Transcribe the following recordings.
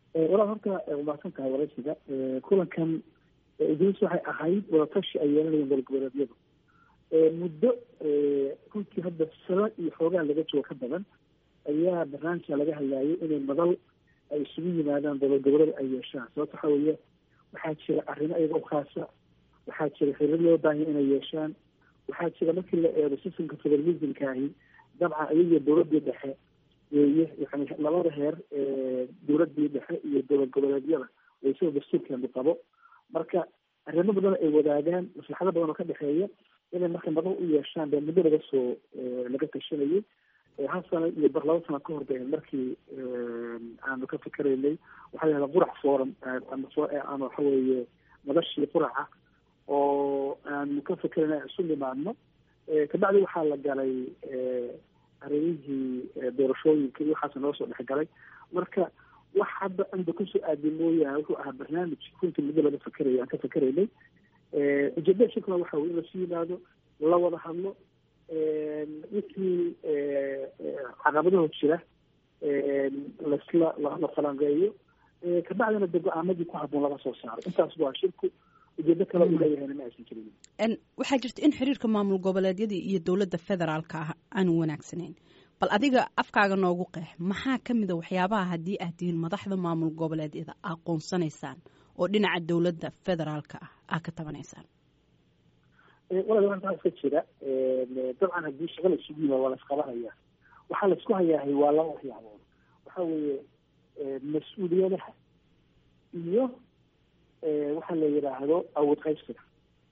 walaal horta umaasan tahay waraysiga kulankan idris waxay ahayd wadatashi ay yeelanayeen gobolgoboleedyadu muddo runtii hadda sano iyo xoogaa laga joogo ka badan ayaa barnaamijka laga hadlaayay inay madal ay isugu yimaadaan gobolgoboleed ay yeeshaan sababta waxaa weeye waxaa jira arrimo iyaga u khaasa waxaa jira xiriir loo baahanya inay yeeshaan waxaa jira markii la eego sistamka federalismka ahi dabcan iyagiyo dowladii dhexe weeye yani labada heer dowladii dhexe iyo dowlad goboleedyada way sida dastuurkeenu qabo marka arrimo badan ay wadaagaan maslaxado badan oo ka dhexeeya inay marka madal u yeeshaan bee muddo laga soo laga tashanayay hal sano iyo bar laba sano ka hor bay markii aanu ka fikeraynay waxaa yahda qurac forum ama waxa weeye madashii quraca oo aanu ka fikeraynay isu nimaadno kabacdi waxaa la galay arrimihii doorashooyinka iyo waxaas noo soo dhexgalay marka wax hadda anda kusoo aadi mooyaane wuxuu ahaa barnaamij runtii muddo laga fekeraya aan ka fikeraynay ujeedada shirkuna waxa weye in lasu yimaado la wada hadlo wixii caqabadaho jira lasla la falanqeeyo kabacdina de go-aamadii ku haboon laga soo saaro intaas waa shirku ujeedo kale uu leeyahayna ma aysan jirin waxaa jirta in xiriirka maamul goboleedyadii iyo dowladda federaalka ah aanu wanaagsanayn bal adiga afkaaga noogu qeex maxaa ka mid a waxyaabaha haddii aad tihiin madaxda maamul goboleedyada aqoonsanaysaan oo dhinaca dowladda federaalka ah aa ka tabanaysaan walaal waxaa iska jira dabcan haddii shaqa la isugu yimaa waa la isqabanaya waxaa la isku hayaahay waa laba waxyaabood waxa weeye mas-uuliyadaha iyo waxa la yidhaahdo awood qaybsiga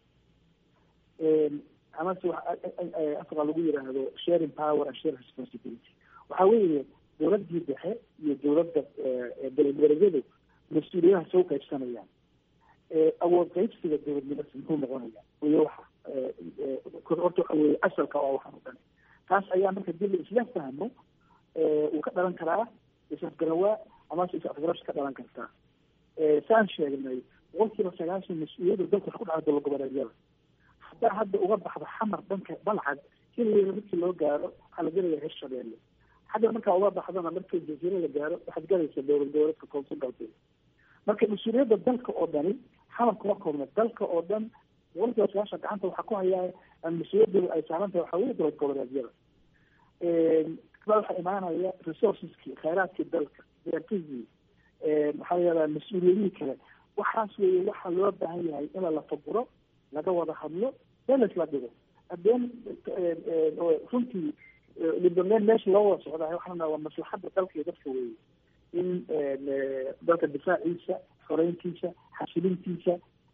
amase afka lagu yidhaahdo sharing power and sharing responsibility waxa weeye dowladii dhexe iyo dowladda gobolgoboleedyadu mas-uuliyadaha soo qaybsanayaan awood qaybsiga dowladnimada muxuu noqonaya iyo waxa horta waxa weye asalka oo waxaan o dhan taas ayaa marka dib la isla fahmo uu ka dhalan karaa isafgarawaa amase is-afgarasha ka dhalan kartaa saan sheegnay boqol kiiba sagaashan mas-uuliyadda dalka wax ku dhaca dowlad goboleedyada haddaa hadda uga baxdo xamar dhanka balcad xilligeeda markii loo gaaro waxaa la gelaya reer shabeelle hadda markaa uga baxdana markii jasiira la gaaro waxaad galaysa dowlad goboleedka koonfur galbeed marka mas-uuliyadda dalka oo dhani xamar kuma koobna dalka oo dhan boqol kiiba sagaashan gacanta waxaa ku hayaa mas-uuliyadda ay saaran tahay waxaa weye dowlad goboleedyada waxaa imaanaya resourceski khayraadkii dalka beertihii maxaa layihahdaa mas-uuliyadihii kale waxaas weeye waxaa loo baahan yahay in la faguro laga wada hadlo beles la dhigo hadeen runtii libameen meesha loo wada socdaa waxaa waa maslaxadda dalka iyo dadka weeye in dalka difaaciisa xoreyntiisa xasilintiisa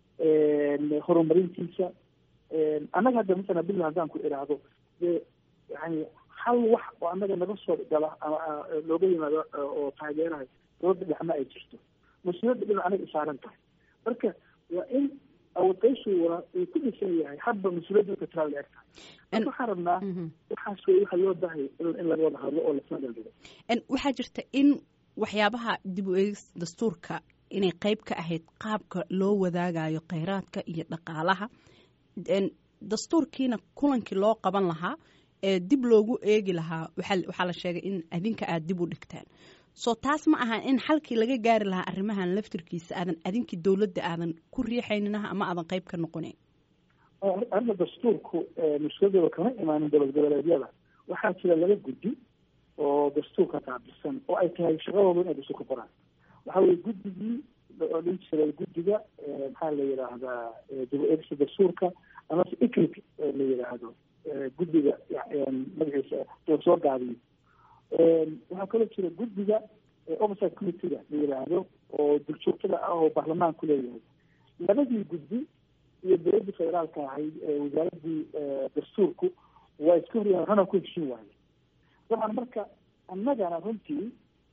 horumarintiisa annaga hadda masala bila haddaan ku idhaahdo dee yani hal wax oo annaga naga soo gala ama looga yimaado oo taageerahay dowladda dhexma ay jirto mas-uuliyadda dhinac anaga isaaran tahay marka waa in awoodqayshuuna uu ku dhisan yahay hadba mas-uuliyadda ka tiraa la eg tahay marka waxaan rabnaa waxaas wey waxaa loo baahaya in laga wada hadlo oo lasla dhaldhigo waxaa jirta in waxyaabaha dib u eegis dastuurka inay qeyb ka ahayd qaabka loo wadaagayo kheyraadka iyo dhaqaalaha dastuurkiina kulankii loo qaban lahaa ee dib loogu eegi lahaa waxaa la sheegay in adinka aada dib u dhigtaan soo taas ma ahan in xalkii laga gaari lahaa arrimahan laftirkiisa aadan adinkii dowladda aadan ku riixayninaha ama aadan qeyb ka noqonayn arrinta dastuurku mas-uuliyadooda kama imaanin dowlad goboleedyada waxaa jira laba guddi oo dastuurka qaabilsan oo ay tahay shaqadooda inay dastuur ka qoraan waxa weye guddigii oo dhin jiray guddiga maxaa la yidhaahdaa dib eegista dastuurka amase iclic la yidhaahdo guddiga magaciisa soo gaabiyo waxaa kaloo jira guddiga oversight committeega la yidhaahdo oo duljoogtada ah oo baarlamaanku leeyahay labadii guddi iyo dowladdii federaalka ahayd wasaaradii dastuurku waa iska horyaaan hana ku heshin waaye dabcan marka annagana runtii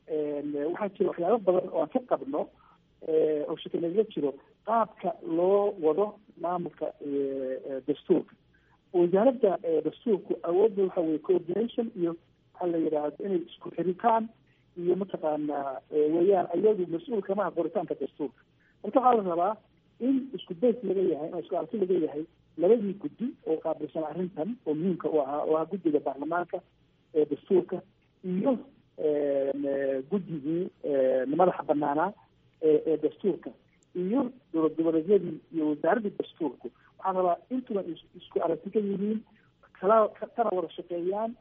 waxaa jira waxyaabo badan oo aan ka qabno oo shakanaga jiro qaabka loo wado maamulka dastuurka wasaaradda dastuurku awoodda waxa weye coordination iyo waxaa la yidhaahdo inay isku xiritaan iyo mataqaanaa weeyaan iyadu mas-uul kamaha qoritaanka dastuurka marka waxaa la rabaa in isku days laga yahay in isku arki laga yahay labadii guddi oo qaabilsan arrintan oo muhiimka u ahaa oo ah guddiga baarlamaanka ee dastuurka iyo guddigii madaxa banaanaa ee dastuurka iyo dowlad goboleedyadii iyo wasaaraddii dastuurku waxaan rabaa intuba isku aragti ka yihiin kala kana wada shaqeeyaan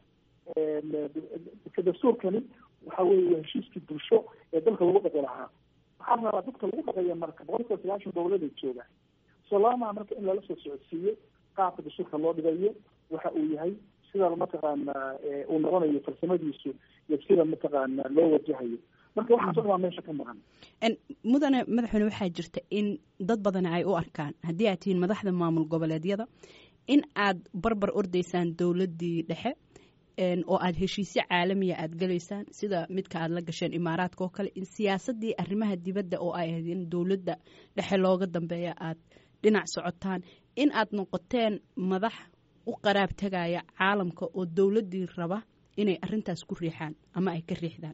dastuurkani waxa weeye heshiiskii bulsho ee dalka lagu dhaqi lahaa waxaan rabaa dadka lagu dhaqaya marka boqolkiiba sagaashan goboleeday joogaan solama marka in lala soo socodsiiyo qaabka dastuurka loo dhigayo waxa uu yahay sida mataqaana uu noqonayo farsamadiisu iyo sida mataqaana loo wajahayo marka waxaaso dhan waa meesha ka maqan mudane madaxweyne waxaa jirta in dad badan ay u arkaan haddii aad tihiin madaxda maamul goboleedyada in aad barbar ordaysaan dowladdii dhexe oo aad heshiisyo caalamiya aad galaysaan sida midka aad la gasheen imaaraadka oo kale in siyaasadii arrimaha dibadda oo ay ahayd in dowladda dhexe looga dambeeya aad dhinac socotaan in aad noqoteen madax u qaraab tegaya caalamka oo dowladdii raba inay arintaas ku riixaan ama ay ka riixdaan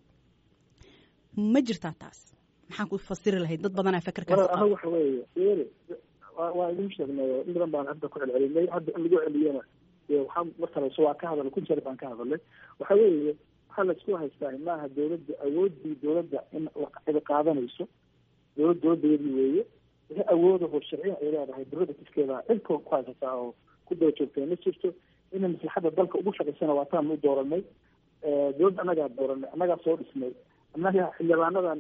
ma jirtaa taas maxaan ku fasiri lahayd dad badanaa fakarkaas waxa weeye waa idin sheegnay in badan baan hadda ku celcelinay hadda in lagu celiyana waxaa markaleso waa ka hadalay kun jeer baan ka hadalay waxa weeye waxaa laisku haystaa maaha dowladda awoodii dowladda in cidi qaadanayso dowlad dowladdeedii weeye wixii awoodaho sharciya ay leedahay dowladda tifkeeda cidka ku haysataa oo ku daba joogtay ma jirto inay maslaxadda dalka ugu shaqaysana waa taan u dooranay dowladda annagaa dooranay annagaa soo dhisnay annaga xildhibaanadan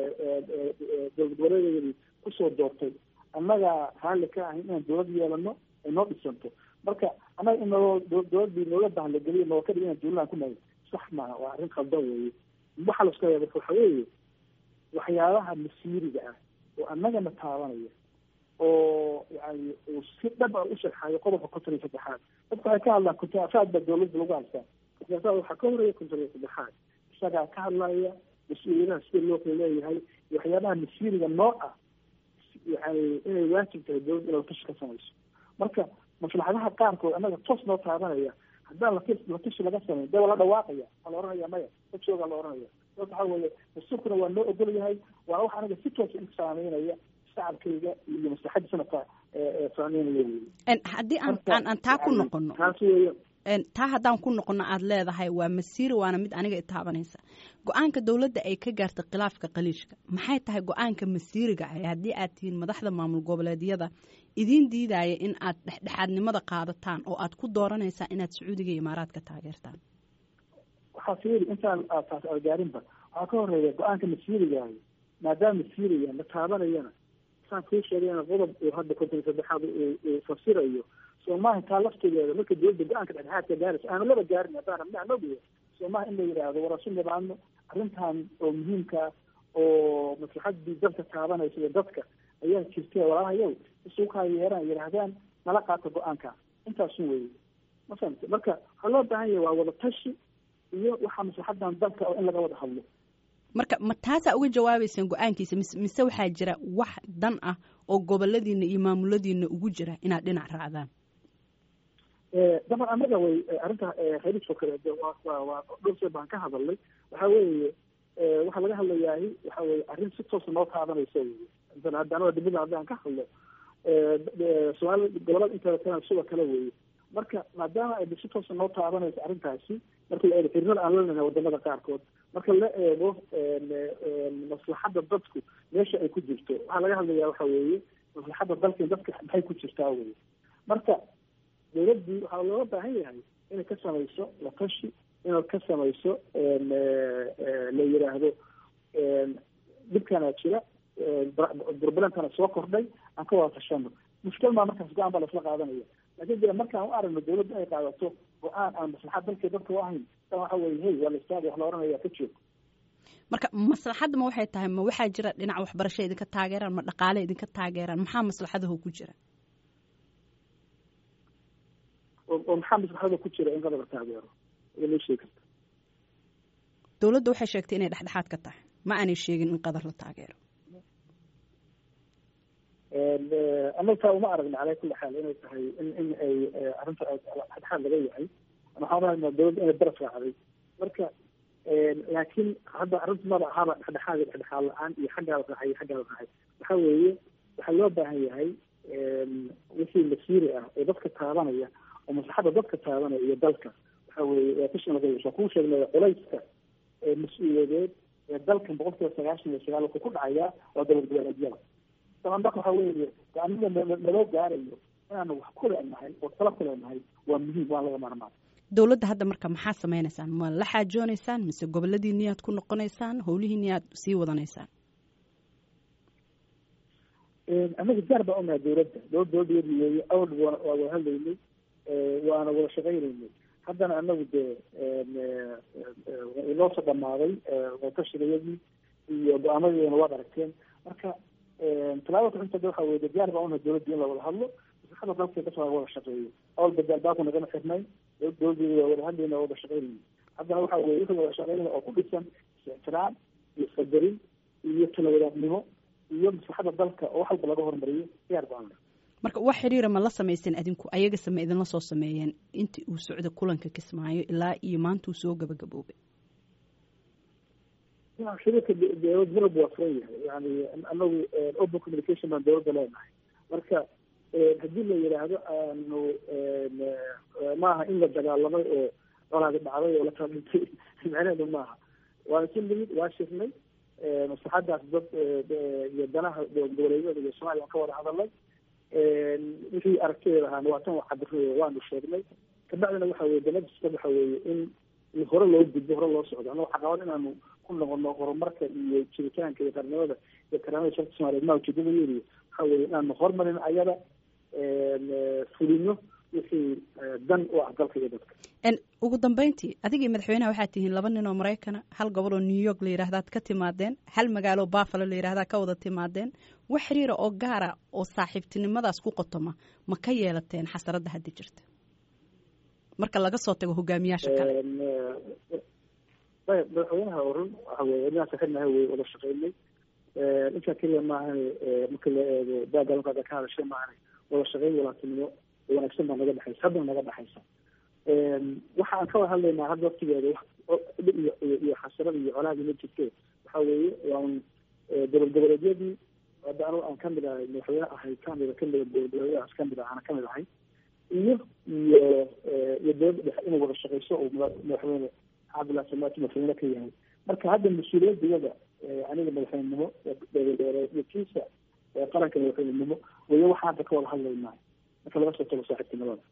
dowlad goboleedeedii kusoo doortay annagaa raalli ka ahayn inaan dowlad yeelano ay noo dhisanto marka annaga in noo dowladdii nooga bahlageliyo noo ka dhig inaan dowladaan ku nahay sax maaha waa arrin khaldan weeye waxaa laisku haya marka waxa weeye waxyaabaha masiiriga ah oo annagana taabanaya oo yani uu si dhab a u sharxayo qodobka konton iyo saddexaad dadka waxay ka hadlaan kuntaasaad baa dowladda lagu haystaa kuntaasaad waxaa ka horeeya konton iyo saddexaad isagaa ka hadlaya mas-uuliyadaha sida loo kala leeyahay iyo waxyaabaha masiiriga nooc ah yani inay waajib tahay dowladda inay latashi ka samayso marka maslaxadaha qaarkood annaga toos noo taabanaya haddaan lati latashi laga samayn dee waa la dhawaaqaya waa la oranaya maya dadshoogaa la oranaya sababta waxaa weeye dastuurkuna waa noo ogol yahay waana wax anaga si toosa in saameynaya shacabkayga iyo maslaxadda sanadka saameynaya wey haddii aan aan aan taa ku noqono taas weeye taa haddaan ku noqono aada leedahay waa masiiri waana mid aniga itaabanaysa go-aanka dowladda ay ka gaartay khilaafka qaliishka maxay tahay go-aanka masiiriga ah haddii aad tihiin madaxda maamul goboleedyada idiin diidaya in aad dhexdhexaadnimada qaadataan oo aad ku dooranaysaa inaad sacuudiga iyo imaaraadka taageertaan waxaa fiiri intaan taas algaarinba waxaa ka horeeya go-aanka masiirigaahi maadaama masiiriga la taabanayana saan kuu sheegayna qodob uu hadda konton iyo saddexaad uu fasirayo soomaha taa laftigeeda marka dowladda go-aanka dhexdhexaadka gaaraysa aanu laba gaarin haddaan rabnaa nogiya soomaha in la yidhaahdo warasu nibaano arrintan oo muhiimka oo maslaxadii dalka taabanaysa iyo dadka ayaa jirtay walaalahayow isuukaa yeeraan yidhaahdaan nala qaata go-aanka intaasu weeye ma fahamte marka waxaa loo baahan yahay waa wada tashi iyo waxaa maslaxadan dalka oo in laga wada hadlo marka ma taasaa uga jawaabaysaan go-aankiisa mise mise waxaa jira wax dan ah oo goboladiina iyo maamuladiina ugu jira inaad dhinac raacdaan daban annaga way arrinta khaliijoo kale de waa waa waa dhowr jeer baan ka hadalnay waxa weeye waxaa laga hadlayaahi waxa weye arrin si toosa noo taabanaysa weye intan hadda anaga dibada haddaan ka hadlo soomaali gobolada inteeda kalena sidoo kale weeye marka maadaama ay si toosa noo taabanayso arrintaasi marka la eego xiriirada aan leenahay wadamada qaarkood marka la eego maslaxadda dadku meesha ay ku jirto waxaa laga hadlayaa waxa weeye maslaxadda dalka dadka maxay ku jirtaa weye marka dowladdii waxaa looga baahan yahay inay ka samayso la tashi inay ka samayso la yidhaahdo dhibkana jira burbalantana soo kordhay aan ka wada tashano mushkil maa markaas go-aan baa laisla qaadanaya laakiin dee markaan u aragno dowladda inay qaadato go-aan aan maslaxad dalka dadka u ahayn tan waxa weye hey waa la istaaga wax la oranaya ka joog marka maslaxadda ma waxay tahay ma waxaa jira dhinac waxbarasho idinka taageeraan ma dhaqaale idinka taageeraan maxaa maslaxadaho ku jira oo maxaa maslaxada ku jira in qadar la taageero ida loo sheegi karta dowladda waxay sheegtay inay dhexdhexaad ka tahay ma aanay sheegin in qadar la taageero annaga taa uma aragna calaa kulli xaal inay tahay in in ay arrinta dhexdhexaad laga yahay waxaan rahaynaa dowladda inay baraf raacday marka laakiin hadda arrinta maba ahaba dhexdhexaad iyo dhexdhexaad la-aan iyo xaggaa la raacay iyo xaggaa la raacay waxa weeye waxaa loo baahan yahay wixii masiiri ah oo dadka taabanaya oo maslaxadda dadka taabanaya iyo dalka waxa weeye waa tashin laga yeesho kuu sheegnay culayska mas-uuliyadeed ee dalkan boqol kiiba sagaashan iyo sagaal wuxuu ku dhacayaa waa dowlad goboleedyada daban marka waxa weeye aniga naloo gaarayo inaanu wax ku leenahay oo tala ku leenahay waa muhiim waa laga maarmaan dowladda hadda marka maxaa samaynaysaan ma la xaajoonaysaan mise goboladiini aad ku noqonaysaan howlihiini aad sii wadanaysaan anaga gaar baan unahay dowladda dowlad dowladdeedi weeye awal waa wada hadlaynay waana wada shaqaynaynay haddana anagu dee inoo soo dhamaaday wadashigayadii iyo go-aamadeedana waad aragteen marka talaabada kuxinta waxa weye gaar baan unahay dowladda in la wada hadlo masaxada dalka kasoo wada shaqeeyo awal badaal baaku nagama xirnay dowladdeeda waa wada hadlayna wada shaqaynayna haddana waxa weye wixii wada shaqaynaya oo ku dhisan is-ixtiraam iyo qadarin iyo tala wadaadnimo iyo maslaxada dalka oo wax walba laga hormariyo diyaar baan marka wax xiriira ma la samaysan adinku ayaga same idinla soo sameeyeen intii uu socda kulanka kismaayo ilaa iyo maanta uu soo gabagaboobay shirika dowlad marab waa furan yahay yani anagu open communication baan dowladda leenahay marka haddii la yidhaahdo aanu maaha in la dagaalamay oo colaadi dhacday oo la kala dhintay micneheedu maaha waana si limid waa shirnay maslaxadaas dad iyo danaha goboleedyada iyo soomaaliya ka wada hadalnay wixii aragtideeda ahaana waa tan cabir waanu sheegnay kabacdina waxa weye danadista waxa weeye in hore loo gudbo hore loo socdo annago caqabad inaanu ku noqono horumarka iyo jiritaanka iyo qarnimada iyo karaamada sharka soomaliyeed maa ujeedadayeediyo waxa weye inaanu horumarin ayada fulino wixii dan u ah dalka iyo dadka ugu dambeyntii adigii madaxweynaha waxaad tihiin laba nin oo maraykana hal gobol oo new york la yidhahdaad ka timaadeen hal magaalo buffalo la yidhahdaa ka wada timaadeen wax xiriira oo gaara oo saaxiibtinimadaas ku qotoma ma ka yeelateen xasaradda hadda jirta marka laga soo tago hogaamiyaasha kale ayb madaxweynaha oo run waxa weye inaan saxirnahay wey wada shaqeynay intaa keliya maahan marka la eego baagaalka ka hadashay maahan wada shaqeyn walaatinimo wanaagsan baa naga dhexaysa haddana naga dhexaysa waxa aan ka wada hadlaynaa hadda waqtigeeda iyo iyo xasarada iyo colaadii ma jirte waxa weeye waan gobol goboleedyadii hadda anu aan kamid ahay madaxweyne ahay kamida kamida gobol goboleedyadaas kamid ah ana kamid ahay iyo iyo iyo dowladda dhexe inay wada shaqeyso oo madaxweyne cabdullahi samaati madaxweyne ka yahay marka hadda mas-uuliyadiyada aniga madaxweynenimo iyo kiisa qaranka madaxweynenimo wayo waxaan hadda ka wada hadlaynaa marka laga soo tago saaxiibtinimada